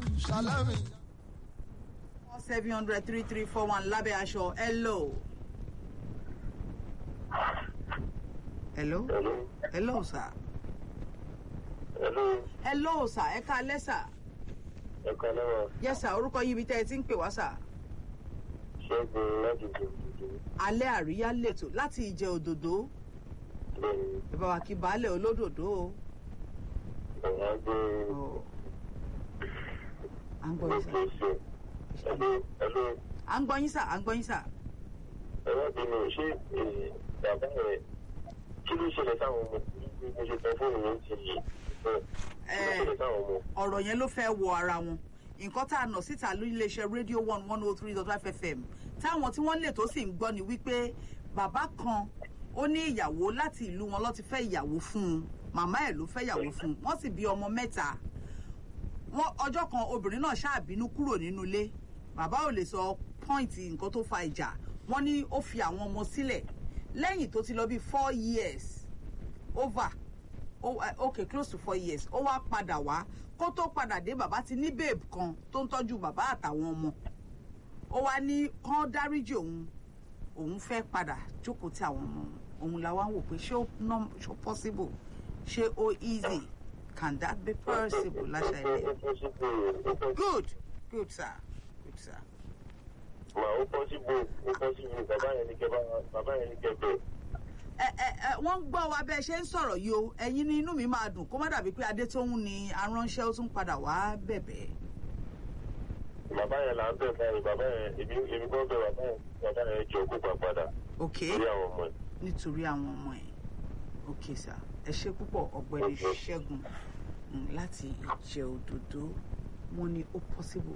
salami. seven hundred three three four one lábẹ́ aṣọ hello. hello. Hello. hello sir. Hello. hello sir ẹ ká alẹ́ sir. Ẹ kọ́ lọ́wọ́ yes sir orúkọ yín ibi tẹ́ ẹ ti ń pè wá sir. Ṣẹ́gun láti Jòjòjò. alẹ́ àríyá lètò láti ìjẹ òdòdó Bẹ́ẹ̀ni, ẹ bá wa kí baálẹ̀ olódòdó o. ọ̀gá gbé Ọ̀. à ń gbọ́ yín òkè sir. ṣe. Hello. Hello. à ń gbọ́ yín sir à ń gbọ́ yín sir. Ẹ̀rọ bínú ṣé eh, bàbá rẹ̀ kí ló ṣẹlẹ̀ sáwọn ọmọ? Mo ṣe tẹ fóònù mi ti yìí. Kí ló ṣẹlẹ̀ sáwọn ọmọ? ọ̀rọ̀ yẹn ló fẹ́ wọ ara wọn nǹkan tá a nà síta lórí iléeṣẹ́ rédíò one one oh three dot five fm táwọn tí wọ́n lè tó sì ń gbọ́ ni wípé bàbá kan ó ní ìyàwó láti ìlú wọn ló ti fẹ́ ìyàwó fún un màmá ẹ̀ ló fẹ́ ìyàwó fún un wọ́n sì bí ọmọ mẹ́ta wọ́n ọjọ́ kan obìnrin náà ṣáàbínú kúrò nínú ilé bàbá ò lè sọ pọ́ìntì nǹkan tó fa ìjà wọ́n ní ó fi àwọn ọmọ sílẹ̀ lẹ́yìn tó ti lọ bí four years over oh, uh, okay close to four years ó wá padà wá kó tó padà dé bàbá ti ní babe kan tó ń tọ́jú bàbá àtàwọn ọmọ ó wá ní kán dáríjì òun òun fẹ́ padà jókòó tí àwọn ọmọ òun la wá ń wò pé ṣé ó nọ́m- ṣé ó possible ṣé ó easy can that be possible láṣà ilé Ó pọ́sibú ó pọ́sibú good good sir good sir mà ó pọ́sibú ó pọ́sibú bàbá yẹn ní kẹ́ bá- bàbá yẹn ní kẹ́ bẹ̀. ẹ ẹ ẹ wọ́n ń gbọ́ wa bẹ́ẹ̀ ṣe ń sọ̀rọ̀ yìí o ẹ̀yin ní inú mi máa dùn kó má dàbí pé adétóhùn ni aránṣẹ́ ó tún padà wá bẹ̀bẹ̀ bàbá yẹn là ń bẹ̀ báyìí bàbá yẹn èmi èmi kọ́ bẹ̀ bàbá yẹn bàbá yẹn jọ kó gbà padà ok lórí àwọn ọmọ ẹ̀. nítorí àwọn ọmọ ẹ̀ ok sir ẹ ṣe púpọ̀ ọ̀gbẹ́ni ṣẹ́gun mm, láti ìjẹ́ òdòdó wọ́n ní ó possible